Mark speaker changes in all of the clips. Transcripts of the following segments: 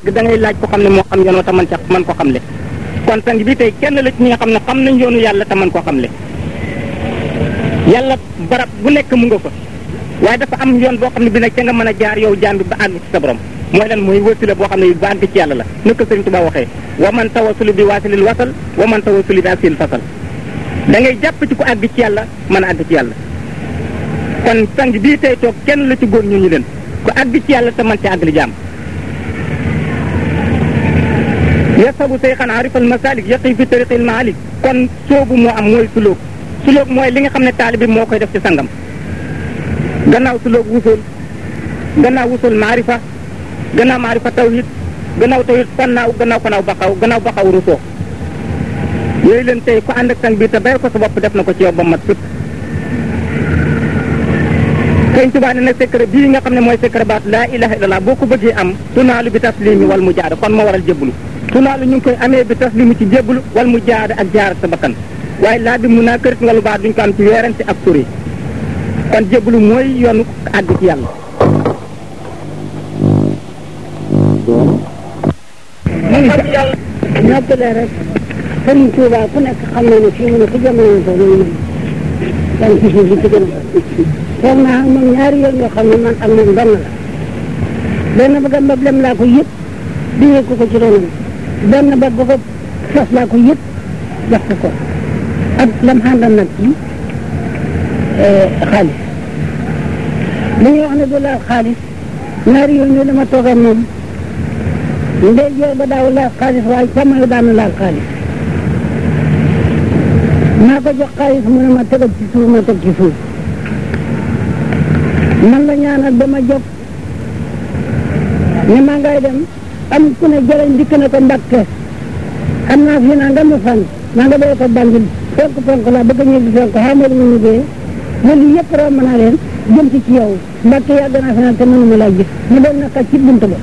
Speaker 1: da ngay laaj ko xam ne moo xam yoon wa te man ca man ko xamle kon sang bi tey kenn la ci ñi nga xam ne xam nañ yoonu yàlla te man koo xamle yàlla barab bu nekk mu nga fa waaye dafa am yoon boo xam ne bi nag ca nga mën a jaar yow jaam bi ba àgg ci sa borom mooy lan mooy wasila boo xam ne ba àgg ci yàlla la naka Sëriñ Tuubaa waxee wa man tawasulu bi waasilil wasal wa man tawasulu bi asil fasal da ngay jàpp ci ku àgg ci yàlla mën a àgg ci yàlla kon sang bii tey toog kenn la ci góor ñu ñu leen ku àgg ci yàlla te man ci àgg li jaam yasabu sayxan arifal masalik yaqi fi tariqil maalik kon soobu moo am mooy sulóog sulóog mooy li nga xam ne taalibi moo koy def ci sangam gannaaw sulóog wusul gannaaw wusul maarifa gannaaw maarifa tawhid gannaaw tawhid fannaaw gannaaw fanaaw baqaw gannaaw baqaw rusoo yooyu leen tey ku ànd ak sang bi te bay ko sa bopp def na ko ci yow ba mat sëpp sëñ Tuubaa ne nag secret bii nga xam ne mooy secret baat laa ilaha illallah boo ko bëggee am tunaalu bi taslimi wal mu jaada kon moo waral jébbalu tunaalu ñu ngi koy amee bi taslimi ci jébbalu wal mu jaada ak jaar sa bakkan waaye laa bi mun naa kërit nga lu baax duñ ko am ci weerante ak sori kon jébbalu mooy yoonu àgg ci yàlla
Speaker 2: ñoppale rek Sëriñ Tuuba ku nekk xam na ne fii mu ne fu jamono ko mooy man dan ci suuf si ci gën a foog naa ak moom ñaari yoon yoo xam ne man ak moom benn la benn ba gam ba lem laa ko yëpp di ko ko ci ronam benn ba ba ko fas laa ko yëpp jox ko ko ak lam xàndal nag ci xaalis li ñuy wax ne du laal xaalis ñaari yoon yooyu dama toog ak moom ndey joor ba daaw laal xaalis waaye càmmoñ daan na laal xaalis maa ko jox xaalis mu ne ma tegal ci suuf ma teg ci suuf man la ñaanal ba ma jóg ne maa ngay dem am ku ne jëleñ dikk na ko Mbàkke am naa fi naa nga ma fan maa nga doy ko bandil penk penk laa bëgg a ñibbi penk xamal mu ñibbee loolu yëpp romb naa leen jëm ci ci yow Mbàkke yàgg naa fi naan te mënuma laa gis mu doon naka ci bunt ba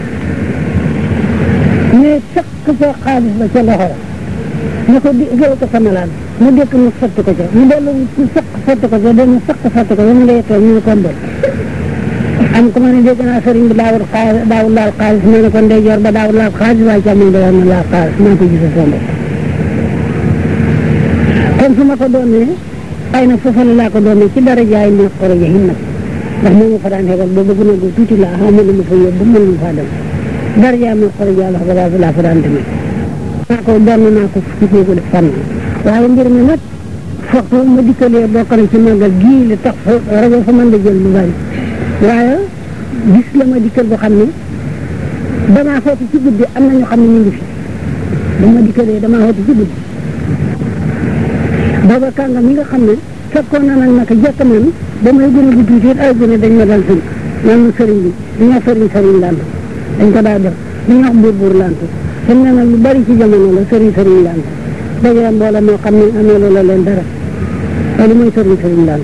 Speaker 2: mais sëq sa xaalis ba ca loxo la ñu ko di réew ko sama laal mu dékk mu sotti ko ca mu dellu mu sëq sotti ko ca dama sëq sotti ko ca mu ngay toog ñu ne ko mbër am ko ma ne dégg naa sëriñ bi daawul xaalis daawul laal xaalis ma ne ko ndeyjoor ba daawul laal xaalis waaye càmmoñ ba na laal xaalis maa ko gisee sama bopp kon su ma ko doonee ay na foofu la laa ko doonee ci dara jaay ne xoro ja himmat ndax moo ma fa daan xegal ba bëgg na gu tuuti laa xaw ma ma fa yóbbu mën ma faa dem dara jaay ma xoro ja la fa laa fa daan demee naa ko doon naa ko ci ko def fànn waaye mbir mi nag foog ma dikkalee bokk na ci màggal gii li tax fa rajo fa mën da jël lu bari waaye gis la ma dikkal boo xam ne damaa xoote ci guddi am na ñoo xam ne ñu ngi fi dama dikkalee damaa xoote ci guddi booba kànga mi nga xam ne fekkoon na nag naka jekk man ba may gën a gudd tuuti ay gune dañ ma daan sëñ man sëriñ bi dañoo sëriñ sëriñ lant dañ ko daa def dañoo wax buur buur lant fi mu ne nag lu bari ci jamono la sëriñ sëriñ lant dajale mbooloo moo xam ne amee loola leen dara loolu mooy sëriñ sëriñ lant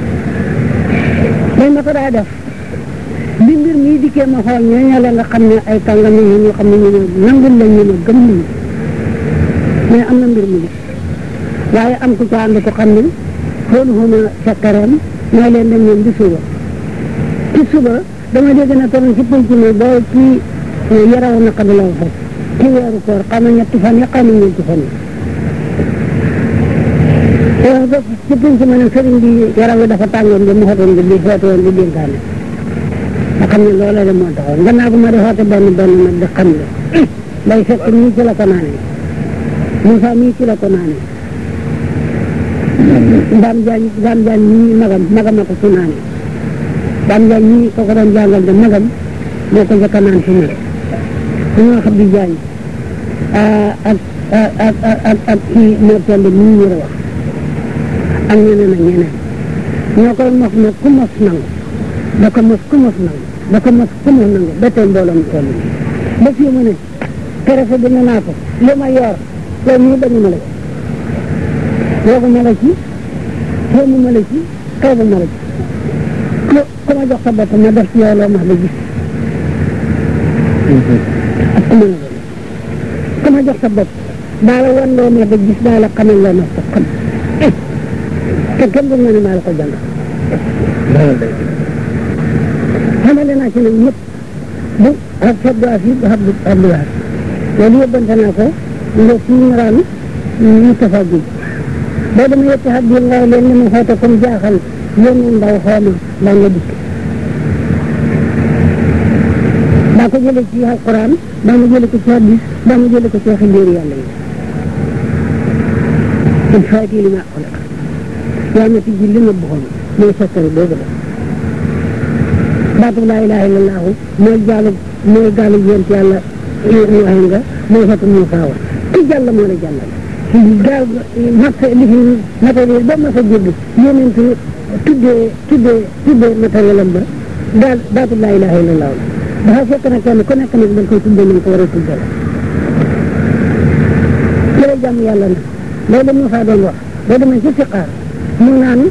Speaker 2: dañ ma ko daa def bi mbir mii dikkee ma xool ñooñu la nga xam ne ay kàngam yi ñoo xam ne ñu ne nangul lañ ñu ne gëm nañu mais am na mbir mu gis waaye am ku ca ànd ko xam ne xoolu xuma sakkaram mooy leen dem leen di suba ci suba dama dégg na toon ci penc mi boo ci yaraw naka di la fa ci weeru koor xam na ñetti fan ya xam na ñeenti fan yi wax ba ci penc ma ne sëriñ bi yaram wi dafa tàngoon bi mu xotoon bi di xootoon di dénkaane nga xam ne loola de moo taxoon gannaaw bu ma di xoote benn benn nag di xam ne day fekk nii ci la ko naanee Moussa mii ci la ko naanee Dame Diagne Dame Diagne ñii magam magam a ko ci naanee Dame Diagne ñii ko ko doon jàngal de magam moo ko njëkk a naan fi mu su ñoo xam di Diagne ak ak ak ak ak kii moo toll nii ñu wax ak ñeneen ak ñeneen ñoo koy mos nag ku mos nangu da ko mos ku mos nangu da ko mos ku mos nangu ba tey mbooloo mu toll nii ba fii mu ne keroog bi ne naa ko li ma yor loolu ñu bañu ma la ci woogu ma la ci xéemu ma la ci xeebu ma la ci ku ku ma jox sa bopp ma def ci yow loo ma la gis ak ku ma la doon ku ma jox sa bopp daa la wan loo ma la gis daa la xamal loo ma sa xam te kenn du ma ne maa la ko jàng xamale naa ci nag ñëpp bu ak Abdou Aziz bu Abdou Abdou Aziz loolu yóbbante naa ko nga si Imraan Moustapha Guèye boo demee yetti xat bi ngay leen li mu xoote comme jaaxal yónnee ndaw xooli mbaa nga dikk daa ko jële ci alquran daa ma jële ko ci hadis daa ma jële ko ci waxi mbéeri yàlla yi il faati li ma xolaq yaa ma tijji li ma buxoon mooy sekkari boobu la baatu laa ilaha illallahu mooy jaalu mooy gaalu yent yàlla Nuuhin nga mooy fatu Muusaa wa ki jàll moo la jàllal gaal mat li fi matériel ba mas a jégg yonent tuddee tuddee tuddee matériel am ba daal baatu laa ilaha illallahu la dafa fekk na kenn ku nekk nag dañ koy tuddee nañ ko war a tuddee la jërë jàmm yàlla na loolu Muusaa doon wax boo demee ci fiqaar mu naan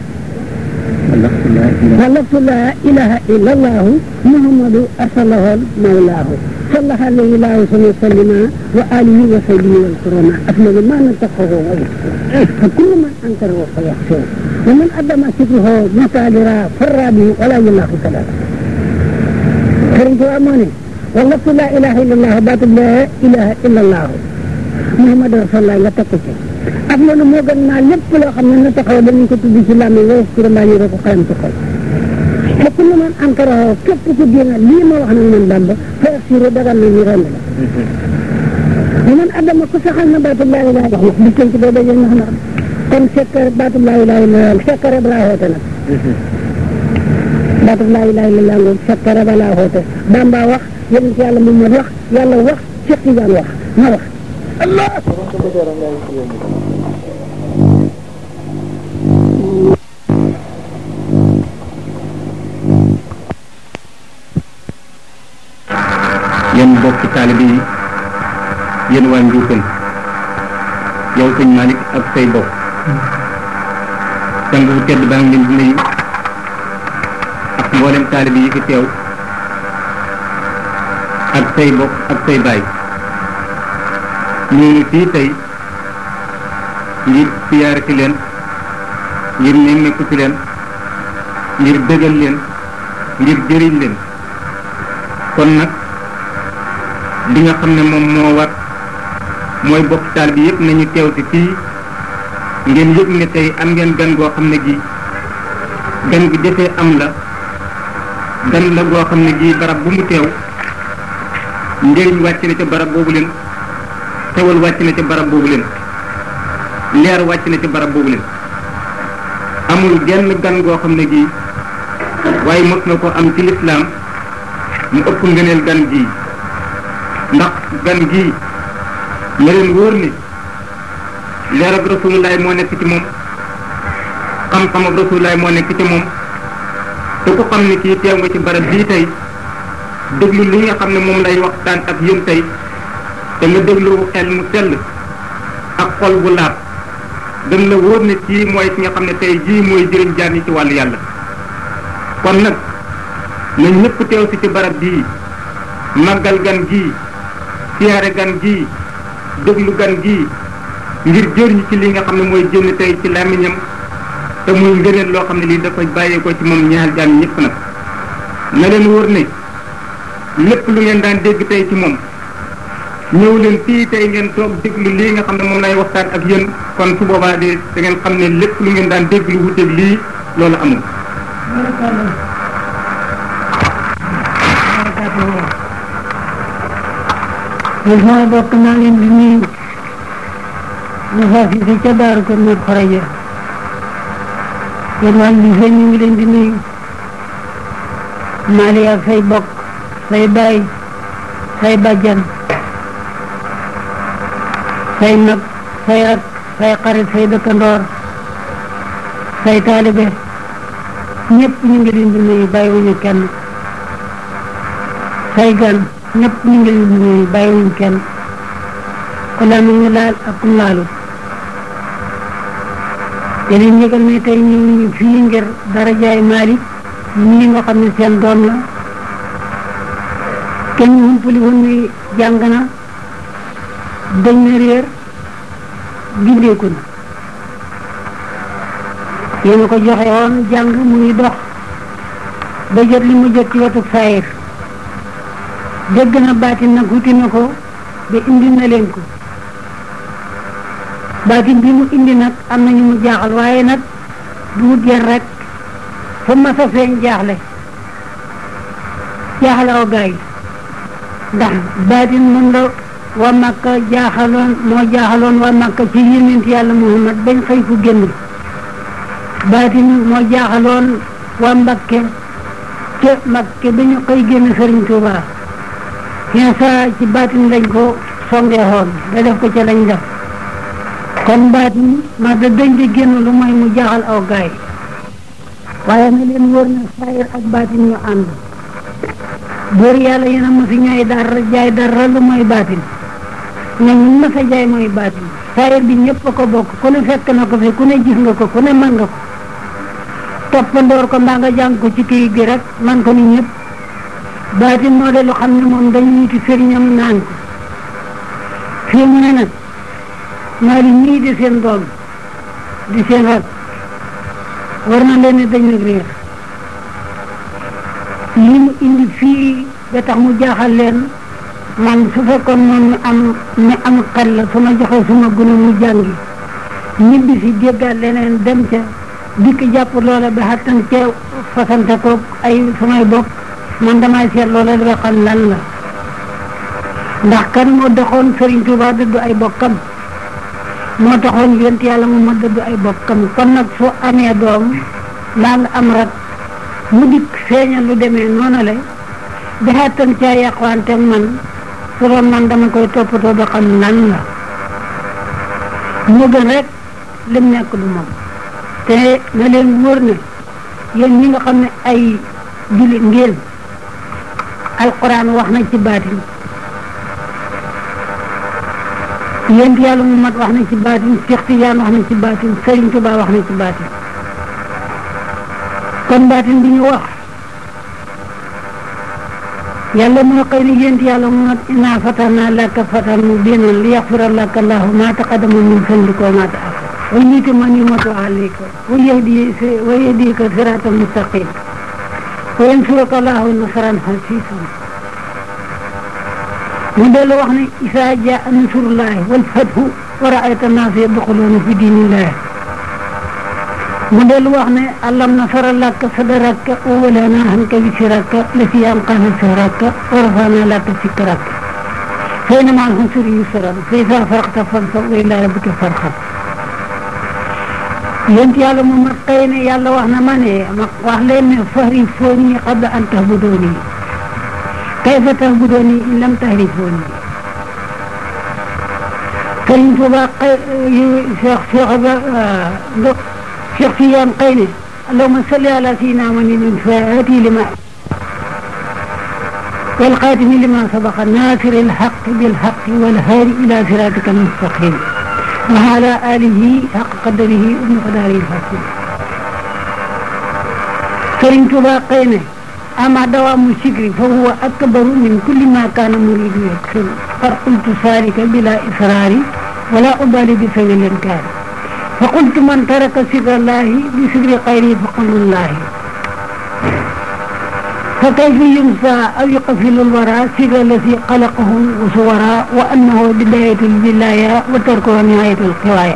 Speaker 2: walaftu laa ilaha illa allahu muhammadu arsalahu mawlaahu صلح عليه الله صلى وسلم وآله وصحبه والكرامة أفضل ما نتقه فكل من أنكر فيحسن ومن أدم شكره متعذرا فالرابي ولا يلاح ثلاثة فرنت أماني والله لا إله إلا الله بات لا إله إلا الله محمد رسول الله nga tekk ci ak loolu moo gën naa lépp loo xam ne na taxaw dañu ko tudd ci làmmiñ wa ci mbaa ñu ko xalam ci xol te ku ne man ankara képp ku dina lii ma wax nag man Bamba fa siro dagan na ñu rend la ñu man adama ku saxal na baatu laa ilaha wax wax bis ci doo dajal nax na kon sekkar baatu laa ilaha illallah sekkare ba laa xoote nag baatu laa ilaha illallah ngoog sekkare ba laa xoote Bamba wax yonent yàlla Muhammad wax yàlla wax Cheikh Tidiane wax ma wax allah
Speaker 3: yéen bokki taalibe yi yéen waa Njuufal yow sëñ Malick ak say bokk sang bu tedd baa ngi leen di nuyu ak mboolem taalibe yi fi teew ak say bokk ak say baay ñu ngi fii tey ngir siyaare ci leen ngir nemmeeku ci leen ngir dëgal leen ngir jëriñ leen kon nag li nga xam ne moom moo war mooy bokk taal bi yëpp nañu teew ci fii ngeen yëg ne tey am ngeen gan goo xam ne gi gan gi defee am la gan la goo xam ne gi barab bu mu teew njëriñ wàcc na ca barab boobu leen xewal wàcc na ca barab boobu leen leer wàcc na ca barab boobu leen amul genn gan goo xam ne gi waaye mos na ko am ci lislaam mu ëpp ngëneel gan gii ndax gan gii na leen wóor ni leer ak rasulullaay moo nekk ci moom xam-xam ak rasulullaay moo nekk ci moom te ku xam ni kii teew nga ci barab bii tey déglu li nga xam ne moom lay waxtaan ak yéen tey te nga déglu xel mu sell ak xol bu laab dañ la wóor ne kii mooy ki nga xam ne tey jii mooy jëriñ jaan yi ci wàllu yàlla kon nag nañ ñëpp teew si ci barab bii màggal gan gii siyaare gan gii déglu gan gii ngir jëriñ ci li nga xam ne mooy génn tey ci làmmiñam te muy ngëneel loo xam ne lii dafa bàyyeekoo ci moom ñaar jaan ñëpp nag na leen wóor ne lépp lu ngeen daan dégg tey ci moom ñëw leen fii tey ngeen toog déglu lii nga xam ne moom lay waxtaan ak yéen kon su boobaa de da ngeen xam ne lépp lu ngeen daan dégg lu wuteeg lii loolu amul.
Speaker 2: ñun sama bokk naa leen di nuyu ñu faa fi fi ca daaru ko nuyu xoraja yéen waa lycée ñu ngi leen di nuyu Mali ak say bokk say baay say bàjjan say mag say rak say xarit say dëkkandoor say taalibe ñëpp ñu ngi leen di nuyu bàyyiwuñu kenn say gan ñëpp ñu ngi leen di nuyu bàyyiwuñu kenn ku la mu ngi laal ak ku laalu te leen yëgal ne tey ñu ngi fii ngir dara jaay Malick ñii nga xam ne seen doom la kenn ñu humpali woon ni jàng na dañ na réer gindeeku na yéen a ko joxe woon jàng muy dox ba jot li mu jot ci wetu saayir dégg na baatin nag wuti na ko ba indi na leen ko baatin bi mu indi nag am na ñu mu jaaxal waaye nag du wut yar rek fa ma sa feeñ jaaxle jaaxle aw gaay ndax baatin mën la waa Makka jaaxaloon moo jaaxaloon waa Makka ci yonent yàlla Muhammad bañ xëy fu génn baatin moo jaaxaloon waa Mbakke ca Mbakke ba ñu xëy génn Sëriñ Tuuba Insa ci baatin lañ ko songeexoon da def ko ca lañ def kon baatin ma da dañ di génn lu mooy mu jaaxal aw gaay waaye na leen wóor na saayir ak baatin ñu ànd góor yàlla yéen a mosi ñooy dara jaay dara lu mooy baatin ñoom ñu mas a jaay mooy baatin saayir bi ñëpp a ko bokk ku ne fekk na ko fi ku ne gis nga ko ku ne mën nga ko toppandoor ko mbaa nga jàng ko ci kii gi rek man ko ni ñëpp baatin moo de lu xam ne moom dañuy wuti sëriñam naan ko fii mu ne nag maa li ñii di seen doom di seen rak war na leen ne dañ nag réer li mu indi fii ba tax mu jaaxal leen man su fekkoon moom mi am mi am xel la su ma joxee suma gune mu jàngi ñibbi si jéggaat leneen dem ca dikk jàpp loola ba xattan ca fasante ko ay sumay bopp man damay seet loola ba xam lan la ndax kan moo doxoon Sëriñ Tuuba dëddu ay bokkam moo taxoon yonent yàlla mu ma dëddu ay bokkam kon nag soo amee doom mbaa nga am rak mu dikk feeñal lu demee noonu la ba xattan caa yàqwante man su doon man dama koy toppatoo ba xam lan la mu gën rek lim nekk du moom te na leen wóor ne yéen ñi nga xam ne ay jullit ngeen alquran wax na ci baatin yéen yàlla mu mat wax na ci baatin Cheikh Tidiane wax na ci baatin Serigne Touba wax na ci baatin kon baatin bi ñu wax yàlla moo xëy ne yéen yàlla mu mat inaa fatana laka fatan mubinan li yaxfira laka allahu ma taqaddama min zanbika wa ma ta'akhkhara wa yutimma ni'matahu alayka wa yahdika wa yahdika siratan mustaqim wa yansuraka allahu nasran hasisan mu dellu wax ne isa jaa nasrullahi wal fathu wa ra'ayta an-naasa yadkhuluuna fi diinillahi mu dellu wax ne alam nasara laka sadraka wa wada'na anka wizraka allazii anqadha zahraka wa rafa'na laka zikraka fa inna ma'al usri yusran fa izaa faragta fansab wa ilaa rabbika farghab yéen yàlla moom ma xëy ne yàlla wax na ma ne ma wax leen ne fa'rifuunii qabla an ta'buduunii kayfa ta'buduunii in lam ta'rifuunii Sëriñ Tuuba xëy Cheikh Cheikh ba Cheikh Tidiane xëy ne allahumma salli ala sayyidina Muhammadin al-faatihi lima wal xaatimi lima sabaqa naasiri al-haqqi bil-haqqi wal haadi ila siraatika al-mustaqim wa ala alihi haqqa qadrihi wa miqdaarihi al-aziim Sëriñ Tuuba xëy ne ama dawaamu sikri fa huwa akbaru min kulli ma kaana muriidu yaksun qad qultu zaalika bila israari wala ubaali bi sawi l-inkaar fa qultu man taraka sikra llaahi bi sikri xayri fa qawlullaahi fa kayfa yunsa aw yuqafilu lwara sikra alladi xalaqahu wa suwara wa annahu bidayatu lwilaaya wa tarkuhu nihayatu lxiwaaya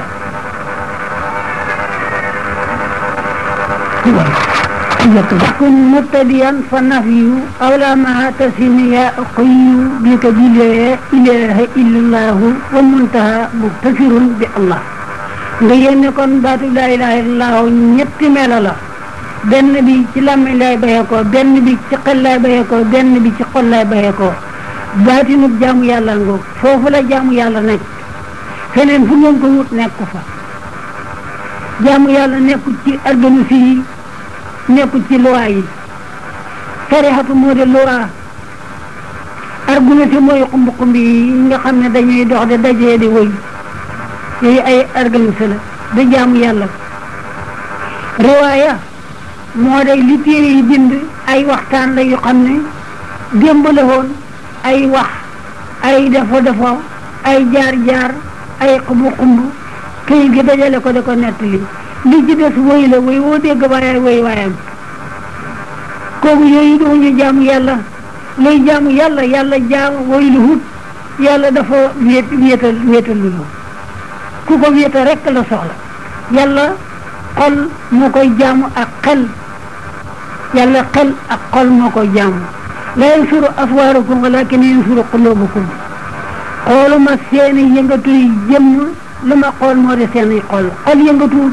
Speaker 2: kun mubtadiyan fa nafyu awla ma tasimiya qoyu bika bila ilaha illallahu wa muntaha muktasirun bi allah nga yéene kon baatu laa ilaha illallahu ñetti melo la benn bi ci làmmiñ lay bayee ko benn bi ci xel lay bayee ko benn bi ci xol lay bayee ko baatinu jaamu yàlla ngoog foofu la jaamu yàlla nekk feneen fu ngeen ko wut nekk fa jaamu yàlla nekkul ci organisme yi nekkul ci loi yi tarixatu moo de loi argumenté mooy xumb xumb yi nga xam ne dañuy dox de dajee di woy yooyu ay organisé la da jaamu yàlla riwaaya moo day li téere yi bind ay waxtaan la yu xam ne démb la woon ay wax ay defo defo ay jaar jaar ay xumb xumb këyit gi dajale ko da ko nettali li ci des woy la woy woo dégg waaye woy waayam kooku yooyu doo ñu jaamu yàlla luy jaamu yàlla yàlla jaamu woy lu hut yàlla dafa wéet wéetal wéetal lu ku ko wéetal rekk la soxla yàlla xol moo koy jaamu ak xel yàlla xel ak xol moo koy jaamu la yansuru aswaarakum walakin yansuru qulubukum xooluma seeni yëngatu yi jëmm lu ma xool moo di seeni xol xol yëngatuwul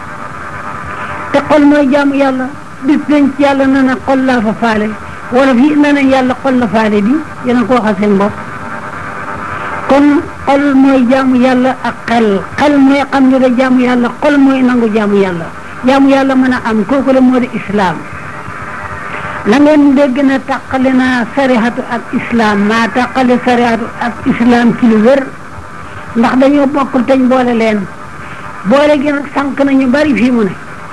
Speaker 2: te xol mooy jaamu yàlla bis dañ ci yàlla na na xol laa fa faale wala fii na nañ yàlla xol la faale di yéen a ko waxal seen bopp kon xol mooy jaamu yàlla ak xel xel mooy xam ne da jaamu yàlla xol mooy nangu jaamu yàlla jaamu yàlla mën a am kooku la moo di islaam la ngeen dégg na tàqale naa sarihatu ak islaam maa tàqale sarihatu ak islaam ci lu wér ndax dañoo bokkul teñ boole leen boole gi nag sànq nañu bari fii mu ne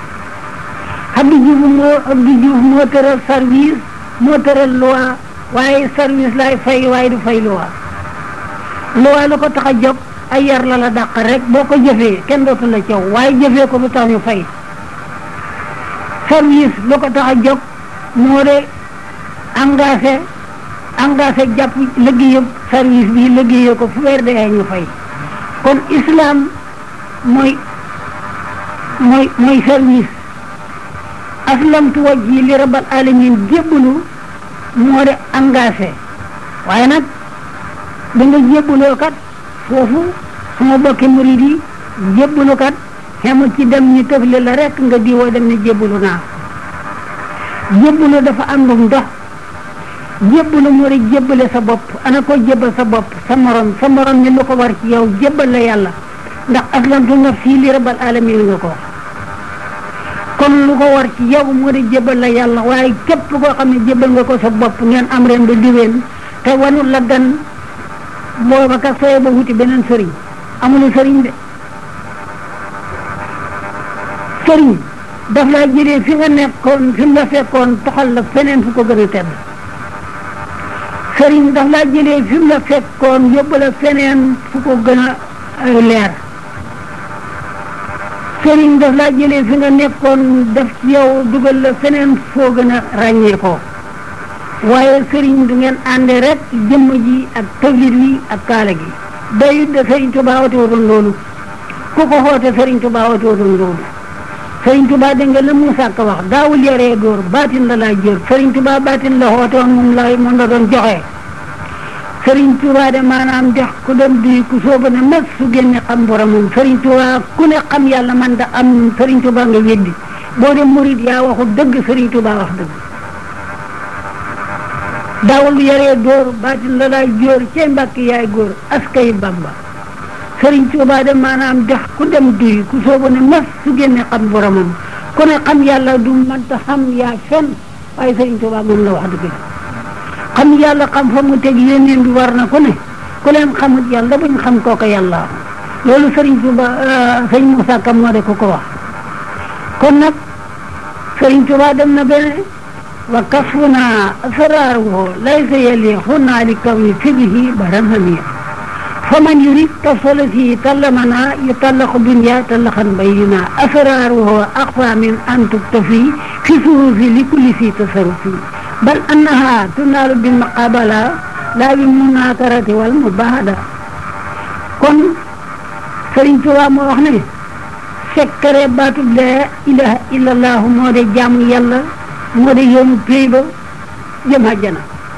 Speaker 2: Abdou Diouf moo Abdou Diouf moo tëral service moo tëral loi waaye service lay fay waaye du fay loi loi lu ko tax a jóg ay yar la la dàq rek boo ko jëfee kenn dootu la caw waaye jëfee ko du tax ñu fay service lu ko tax a jóg moo de engagé engagé jàpp liggéeyam service bi liggéeyee ko fu weer dee ñu fay kon islam mooy mooy mooy service aslamtu wajhi li rabbil alamin jébbalu moo de engagé waaye nag da nga jébbaloo kat foofu sama bokki murid yi jébbalu kat xemul ci dem ñu tëfle la rek nga diwoo dem ne jébbalu naa jébbalu dafa am lu ndox jébbalu moo di jébbale sa bopp ana ko jébbal sa bopp sa morom sa morom ni lu ko war ci yow jébbal la yàlla ndax aslamtu nafsi li rabbil alamin nga ko kon lu ko war ci yow moo di jébbal la yàlla waaye képp koo xam ne jébbal nga ko sa bopp ngeen am ren ba diween te wanul la gan booba ka sooy ba wuti beneen sëriñ amul sëriñ de sëriñ daf laa jëlee fi nga nekkoon fi mu la fekkoon toxal la feneen fu ko gën a tedd sëriñ daf laa jëlee fi mu la fekkoon yóbbu la feneen fu ko gën a leer sëriñ daf laa jëlee fi nga nekkoon def ci yow dugal la feneen foo gën a ràññee ko waaye sëriñ du ngeen àndee rek jëmm ji ak tawlit wi ak kaala gi doyut de sëriñ Tuubaa woote wutoon loolu ku ko xoote sëriñ Tuubaa woote wutoon loolu sëriñ Tuubaa dégg nga la Muusaa Ka wax daawul yaree góor baatin la laa jër sëriñ Tuubaa baatin la xoote woon moom la moom la doon joxe sëriñ Tuubaa de maanaam dex ku dem duy ku sooba ne mes su génne xam boromam sëriñ Tuubaa ku ne xam yàlla man da am sëriñ Tuubaa nga weddi boo dem murid yaa waxu dëgg sëriñ Tuubaa wax dëgg daawul yaree góor baatin la laay jóor cey mbàkk yaay góor askay Bamba sëriñ Tuubaa de maanaam dex ku dem duy ku sooba ne mes su génne xam boromam ku ne xam yàlla du mënta xam yaa fen waaye sëriñ Tuubaa moom la wax dëgg xam yàlla xam fa mu teg yéeneen bi war na ku ne ku leen xamut yàlla buñ xam kooka yàlla loolu sëriñ Tuuba sëriñ Moussa Kam moo de ko ko wax kon nag sëriñ Tuuba dem na bene wa kasfuna asraaruhu laysa yaliqu li kawni fibihi baran hamiya fa man yurid tasolati tallamana yutallaqu dunya tallaqan bayyina asraaruhu aqfa min an tuktafi fi surufi li kulli fi tasarufi bal annaha tunaalu bil muqabala laa bi munakarati wal mubahada kon Sëriñ Tuubaa moo wax ne sekkare baatub laa ilaha illallahu moo de jaamu yàlla moo de yoonu péy ba jëm àjjana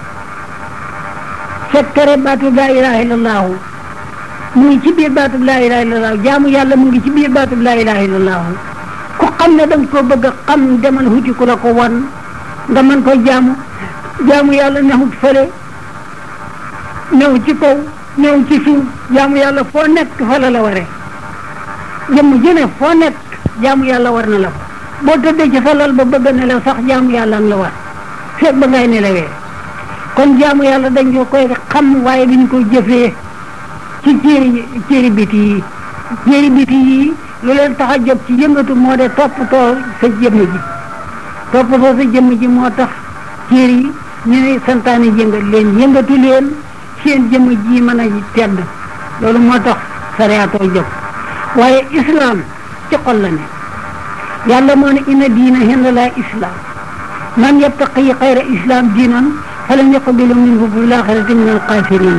Speaker 2: sekkare baatub laa ilaha illallahu mu ngi ci biir baatub laa ilaha illallahu jaamu yàlla mu ngi ci biir baatub laa ilaha illallahu ku xam ne danga ko bëgg a xam demal huti ku la ko wan nga mën ko jaamu jaamu yàlla nexut fële new ci kaw new ci suuf jaamu yàlla foo nekk fa la la waree jëmm jëne foo nekk jaamu yàlla war na la fa boo tëddee ci sa lal ba bëgg a nelaw sax jaamu yàlla nga la war fekk ba ngay nelawee kon jaamu yàlla dañ ko koy xam waaye duñ ko jëfee ci céeri céeri biti yi céeri biti yi lu leen tax a jóg ci yëngatu moo de toppatoo sa jëmm ji toppatoo sa jëmm ji moo tax céer yi ñu ne santaane yëngat leen yëngatu leen seen jëmm ji mën a tedd loolu moo tax sariyaatoo jóg waaye islam ci xol la ne yàlla moo ne inna diina hinda laa islam man yabtaqi xayra islam diinan فلم يقبل منه في الآخرة من الخاسرين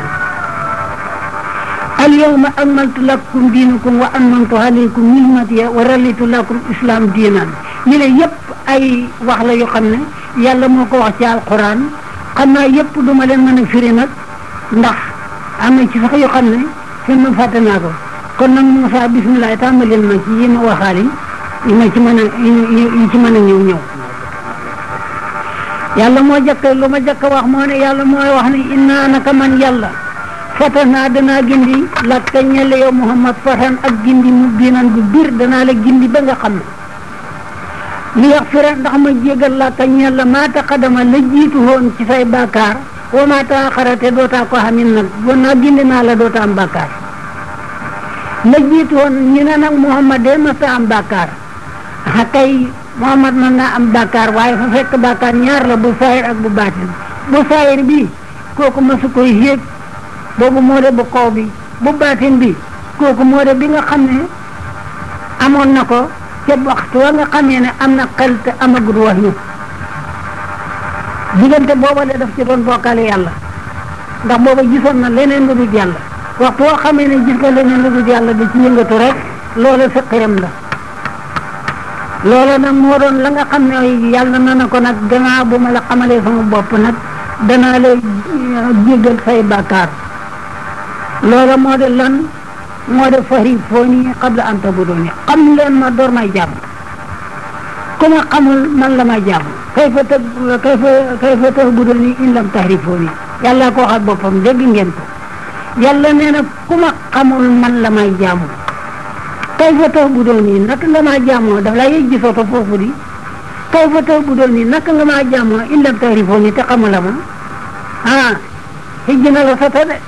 Speaker 2: اليوم أكملت لكم دينكم وأتممت عليكم نعمتي ورضيت لكم الإسلام دينا ñu ne yëpp ay wax la yoo xam ne yàlla moo ko wax ci alquran xam naa yëpp du ma leen mën a firi nag ndax am na ci sax yoo xam ne fi ma fàtte naa ko kon nag Moussa bisimilah tàmbalil ma ci yi ma waxaale yi ma ci mën a yi ci mën a ñëw ñëw yàlla moo jëkk lu ma jëkk wax moo ne yàlla mooy wax ne innaa naka man yàlla fatanaa danaa gindi lakka ñelle yow Muhammad fatan ak gindi mu biinan bu bir danaa la gindi ba nga xam ne li yax fira ndax ma jégal lakka ñella maa taqadama la jiitu woon ci say bàkkaar wa maa taaxara te dootaa ko xamin nag bon naa gindi naa la doota am bàkkaar la jiitu woon ñu ne nag Muhammad de masta am bàkkaar a kay Muhammad mën naa am bàkkaar waaye fa fekk bàkkaar ñaar la bu saayir ak bu baatin bu saayir bi kooku masu koy yéeg boobu moo de bu kaw bi bu baatin bi kooku moo de bi nga xam ne amoon na ko ca waxtu wa nga xamee ne am na xel te amagut wax yu diggante booba de daf ci doon bokkale yàlla ndax booba gisoon na leneen lu dul yàlla waxtu woo xamee ne gis nga leneen lu dul yàlla da ci yëngatu rek loola sa xiram la loola nag moo doon la nga xam ne yàlla na na ko nag gannaaw bu ma la xamalee sama bopp nag danaa lay jéggal say bàkkaar loola moo de lan moo de fari foo nii qabla an tabuduni xam leen ma door may jàmm ku ma xamul man la may jàmm kay fa tëg kay fa kay fa tabuduni in lam tahrifuni yàlla ko waxal boppam dégg ngeen ko yàlla nee na ku ma xamul man la may jàmm kay fa tabuduni naka nga maa jàmmoo daf laa yëg gisoo foofu di kay fa tabuduni naka nga maa jàmmoo in lam tahrifuni te xamula ma ah xëj na la sa de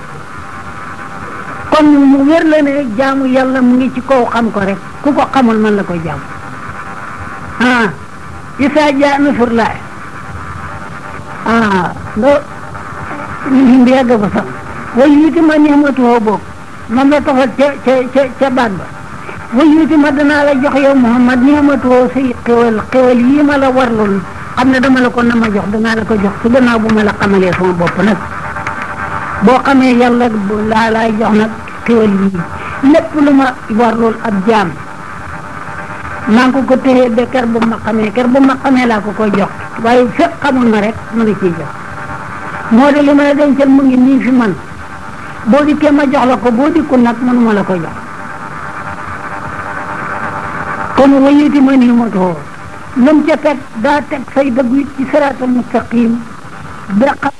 Speaker 2: kon mu wér la ne jaamu yàlla mu ngi ci kaw xam ko rek ku ko xamul man la koy jaamu ah isa ja nasrullah ah ndo lim bi yàgg ba sax way yuti ma nihmatuhu boog moom la tofal ca ca ca ca baat ba way yuti ma danaa la jox yow Muhammad nihmatuhu say xewal xewal yii ma la warlul xam ne dama la ko na ma jox danaa la ko jox su gannaaw bu ma la xamalee sama bopp nag boo xamee yàlla laa laay jox nag xéwal yi lépp lu ma war lool ab jaam maa ngi ko ko téye ba ker bu ma xamee ker bu ma xamee laa ko koy jox waaye fekk xamul ma rek mu ngi ciy jox moo de li ma la dencal mu ngi nii fi man boo dikkee ma jox la ko boo dikkul nag mënuma la ko jox kon wayiti ma nii ma too lum ca teg daa teg say dëgg ci siraatal mustaqim ba